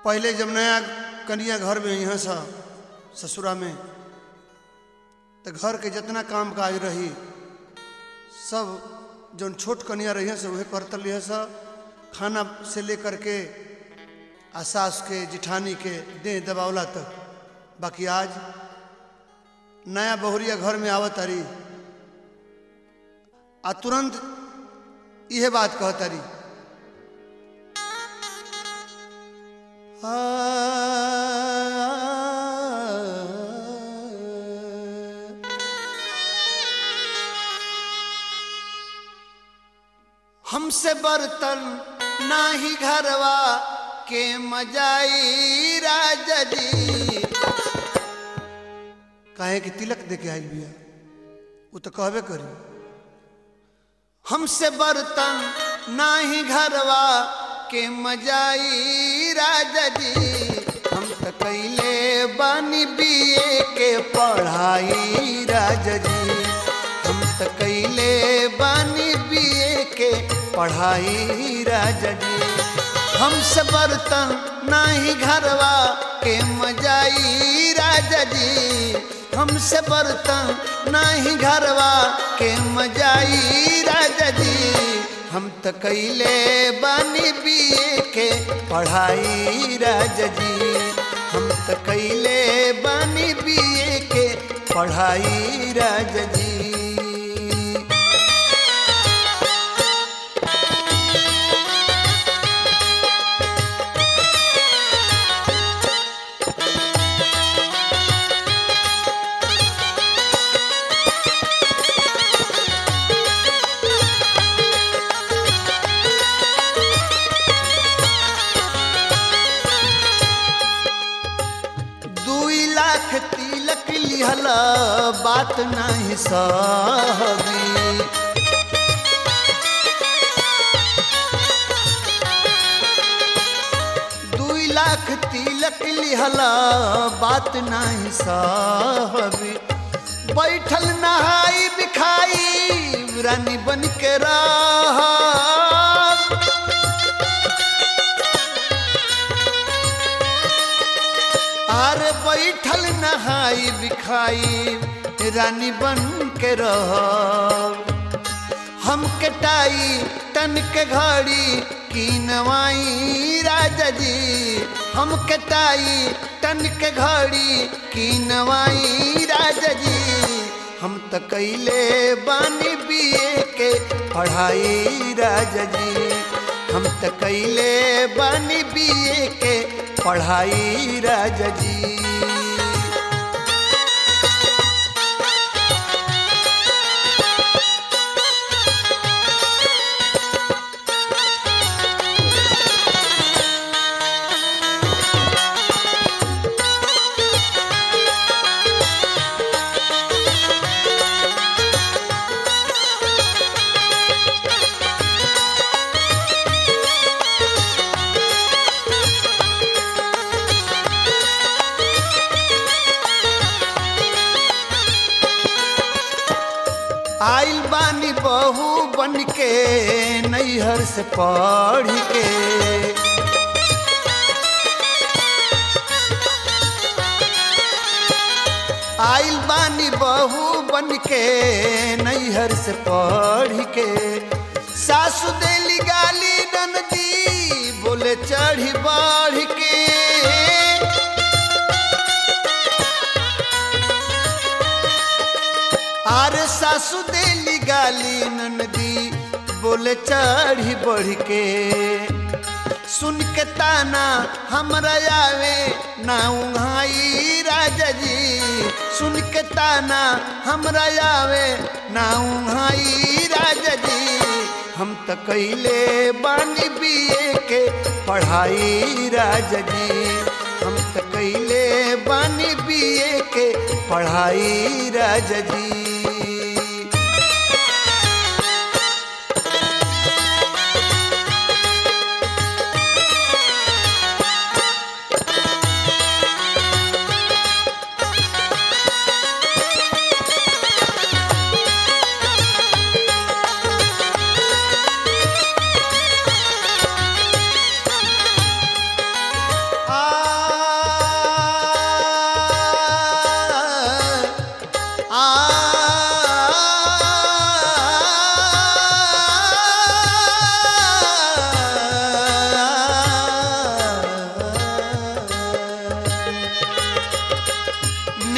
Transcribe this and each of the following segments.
पहले जब नया कनिया घर में यहाँ सा ससुरा में तो घर के जितना काम काज रही सब जौन छोट कनिया रही से वही करत रही सा खाना से लेकर के आ सास के जिठानी के देह दबावला तक बाकी आज नया बहुरिया घर में आवत तारी आ तुरंत यह बात कहतारी हमसे बर्तन नाही घरवा के मजाई राजा जी काहे कि तिलक दे के आई बिया वो तो कहबे करी हमसे बर्तन नाही घरवा के मजाई राजा जी हम तो कैले बानी बीए के पढ़ाई राजा जी हम तो कैले बानी बीए के पढ़ाई राजा जी हमसे बर्तन नाही घरवा के मजाई राजा जी हमसे बर्तन नाही घरवा के मजाई राजा जी हम तो कैले बानी बीए के पढ़ाई राजा जी हम तो कैले बानी बीए के पढ़ाई राजा जी दुई लाख तिलक लिहल बात नहीं सहबी दुई लाख तिलक लिहल बात नहीं सहबी बैठल नहाई बिखाई रानी बन के रह आर बैठल नहाई बिखाई रानी बन के रह हम कटाई तन के घड़ी की नवाई राजा जी हम कटाई तन के घड़ी की नवाई राजा जी हम तो कैले बानी बीए के पढ़ाई राजा जी हम तो कैले बानी बीए के पढ़ाई राजा जी आइल बानी बहू बन के नैहर से पढ़ के आइल बानी बहू बन के नैहर से पढ़ के सासु देली गाली ननदी बोले चढ़ी बढ़ के आर सासु देली गाली ननदी बोले चढ़ी बढ़ के सुन के ताना हमरा आवे ना उहाई राजा जी सुन के ताना हमरा आवे ना उहाई राजा जी हम तो कैले बानी बीए के पढ़ाई राजा जी हम तो कैले बानी बीए के पढ़ाई राजा जी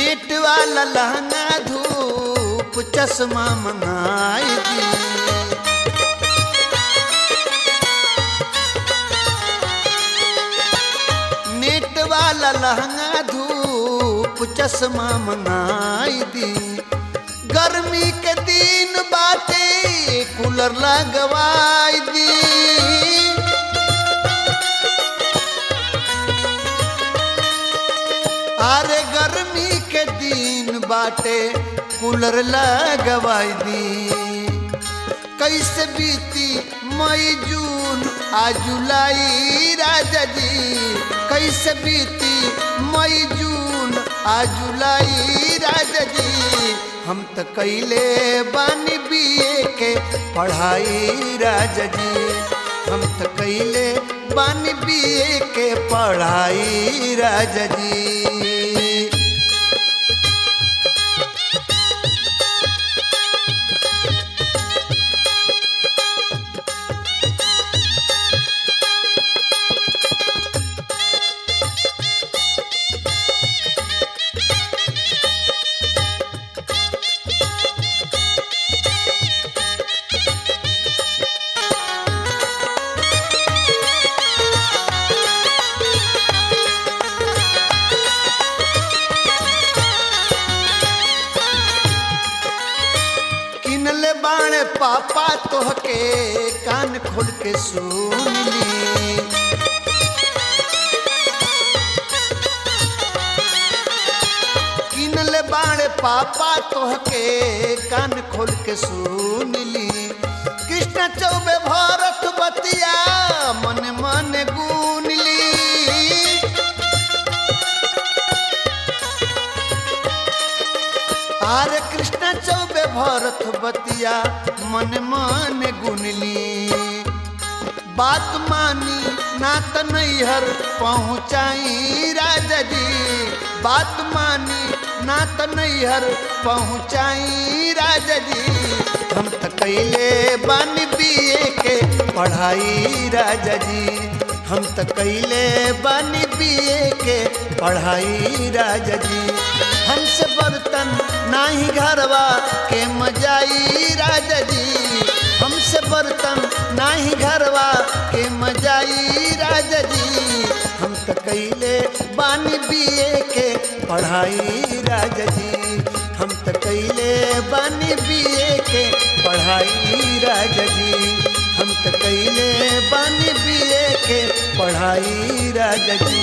नेट वाला लहंगा धूप चश्मा मंगाई दी नेट वाला लहंगा धूप चश्मा मंगाई दी गर्मी के दिन बाटे कूलर लगवाई दी अरे गर्मी के दिन बाटे कूलर लगवाई दी कैसे बीती मई जून आ जुलाई राजा जी कैसे बीती मई जून आ जुलाई राजा जी हम तो कैले बानी बीए के पढ़ाई राजा जी हम तो कैले बानी बीए के पढ़ाई राजा जी किनले बाणे पापा तोहके कान खोल के सुन ली किनले बाणे पापा तोहके कान खोल के सुन ली कृष्ण चौबे भरत बतिया मन मन गुन ली आरे कृष्ण चौबे भरत बतिया मन मन गुनली बात मानी ना त नैहर पहुँचाई राजा जी बात मानी ना त नैहर पहुँचाई राजा जी हम त कैले बानी बीए के पढ़ाई राजा जी हम त कैले बानी बीए के पढ़ाई राजा जी हमसे बर्तन नाही घरवा के मजाई राजा जी हमसे बर्तन नाही घरवा के मजाई राजा जी हम तो कैले बानी बीए के पढ़ाई राजा जी हम तो कैले बानी बीए के पढ़ाई राजा जी हम तो कैले बानी बीए के पढ़ाई राजा जी